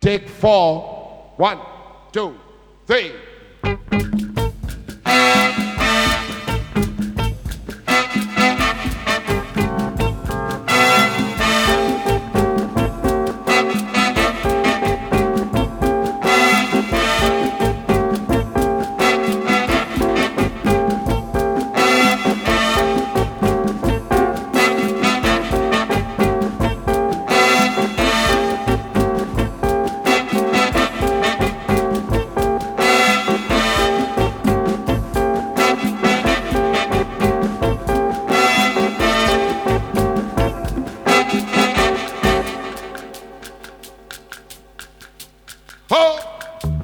Take four. One, two, three. Ho!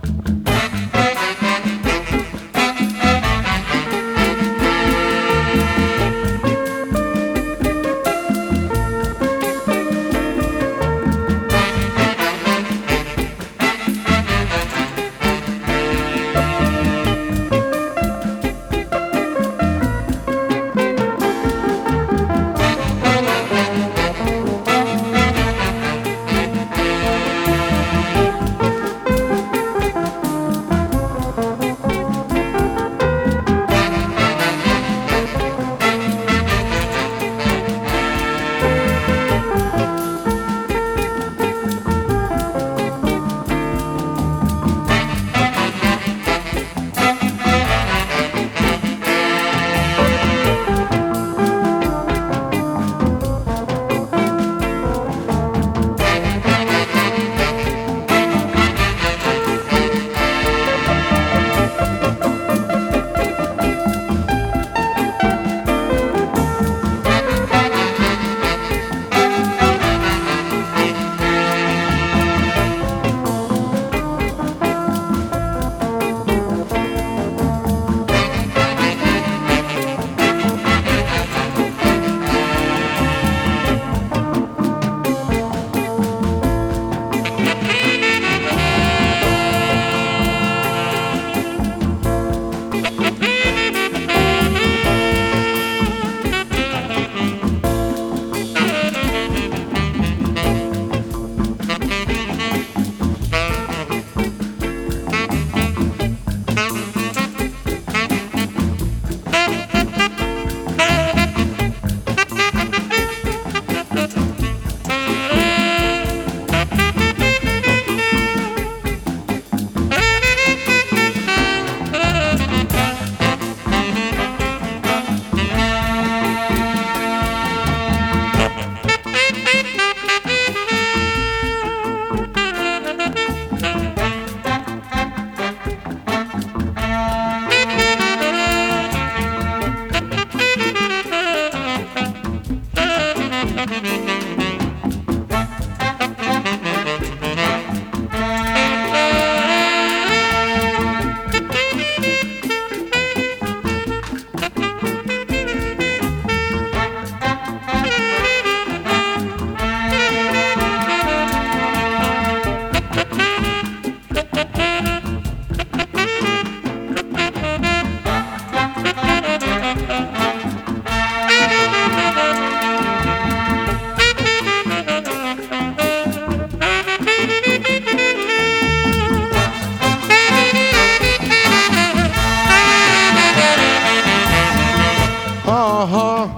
Uh-huh.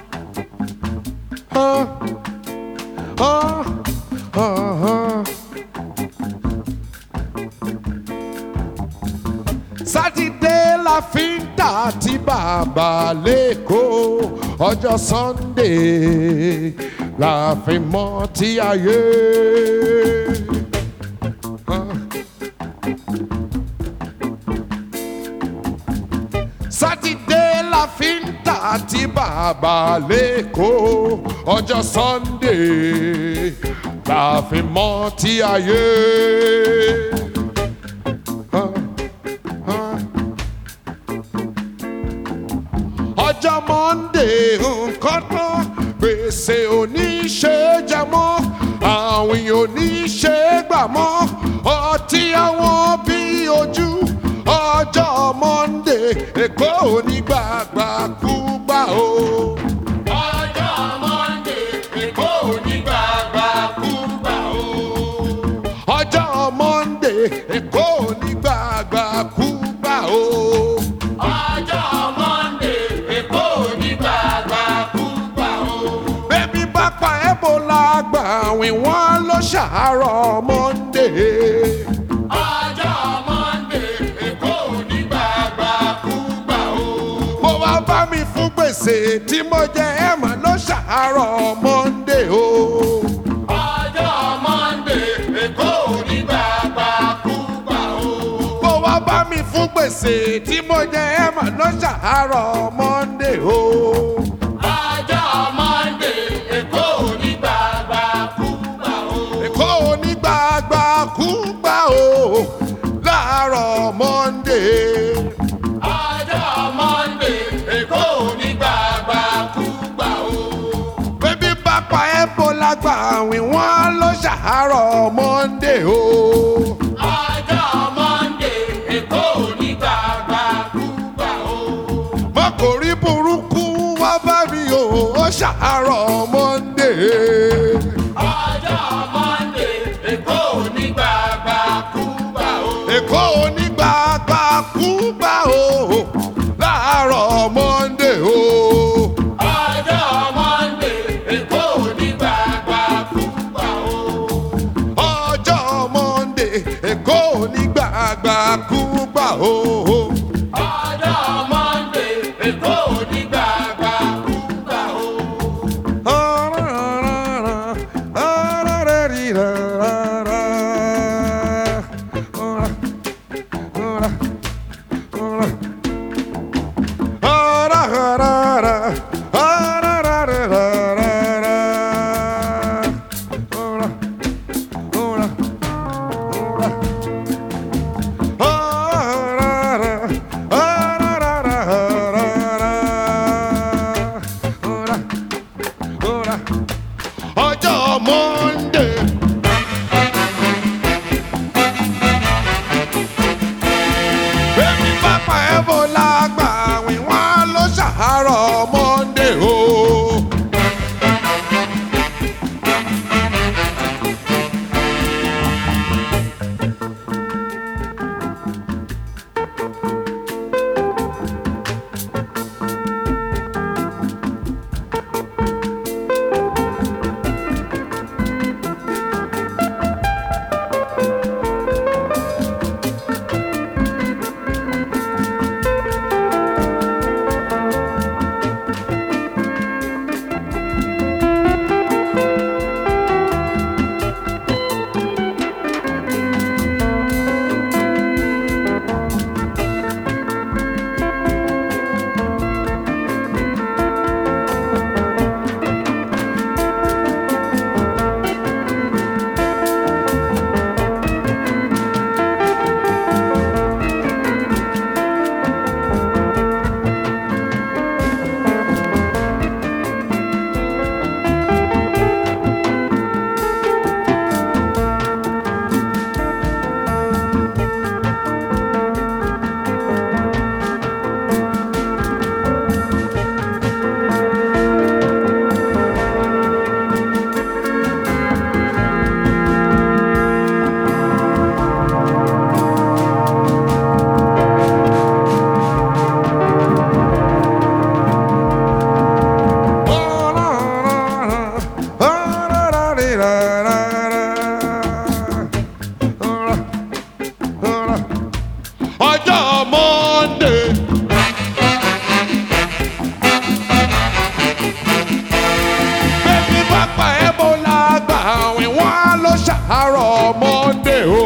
Uh, uh, uh-huh. sátidé la fi ń tà tí bàbá lẹ́kọ̀ọ́ ọjọ́ sunday la fi mọ́ tí ayé. Uh. sátidé la fi ń tà tí bàbá lẹ́kọ̀ọ́ ọjọ́ sunday la fi mọ́ tí ayé. Ah, ah. ọjọ́ monday nǹkan tán gbèsè oníṣe jẹ mọ́ àwìn oníṣe gbà mọ́ ọtí àwọn bí ojú ọjọ́ monday èkó onígbàgbà kú gbà o. ọjọ́ monday èkó onígbàgbà kú gbà o. ọjọ́ monday èkó onígbàgbà kú gbà o. ọjọ́ monday èkó ní gbàgbà kúgbà o. bébí bá pa ebola gbà wín wọ́n ló ṣàárọ̀ monday. ọjọ́ monday èkó ní gbàgbà kúgbà o. mo wá bá mi fún gbèsè tí mo jẹ ẹ̀ mọ́ ló ṣàárọ̀ monday o. ọjọ́ monday èkó ní gbàgbà kúgbà o. mo wá bá mi fún gbèsè tí mo jẹ ẹ̀ mọ́ ló ṣàárọ̀ monday o. ọjọ́ monday èkó ní gbàgbà kúgbà o. èkó onígbàgbà kú gbà o láàárọ̀ monday. ọjọ́ monday èkó ní gbàgbà kúgbà o. bébí bá pa ebola gbà wín wọ́n ló ṣàárọ̀ monday o. ọjọ́ monday èkó ní gbàgbà kúgbà o. mọ́kòrí burúkú wá bá mi o ó ṣàárọ̀ monday. ọjọ́ monday èkó ní gbàgbà kúgbà o. èkó onígbàgbà kú gbà o láàárọ̀ monday o. ọjọ́ monday èkó ní gbàgbà kúgbà o. ọjọ́ monday èkó onígbàgbà kú gbà o. ọjọ́ monday èkó ní gbàgbà kúgbà o. ọjọ́ monday. bẹ́ẹ̀ni pápá ebola gbà wín wọ́n ló ṣàárọ̀ monday o. ọjọ́ monday. bẹ́ẹ̀ni pápá ebola gbà wín wọ́n ló ṣàárọ̀ monday o.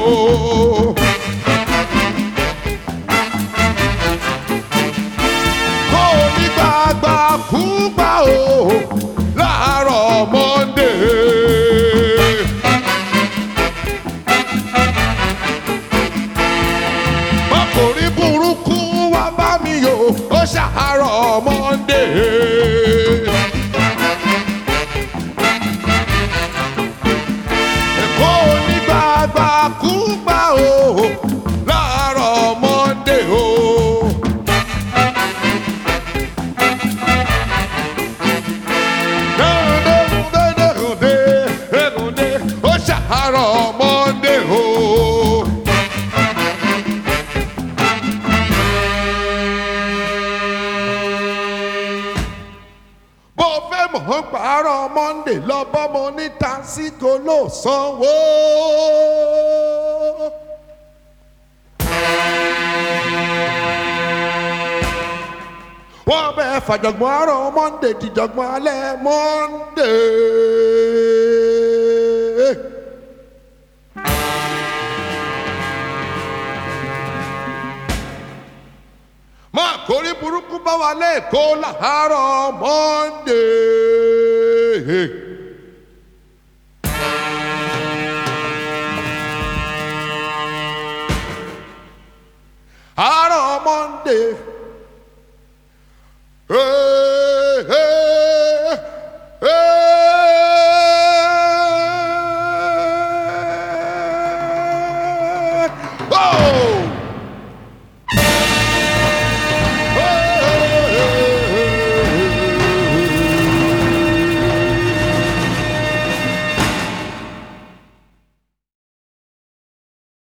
kó o ní gbàgbà kú gbà o láàárọ̀ monday. ọkùnrin burúkú wá bá mi yò ó ṣàárọ̀ monday. èkó onígbàgbà kú monday lọ bọ́mọ ní tásìkò ló sanwó. wọ́n bẹ fàjọ̀gbọ́n àárọ̀ monday dìjọ̀gbọ́n alẹ́ monday. máa kórí burúkú bá wa lẹ́ẹ̀kọ́ láàárọ̀ monday. àárọ̀ monday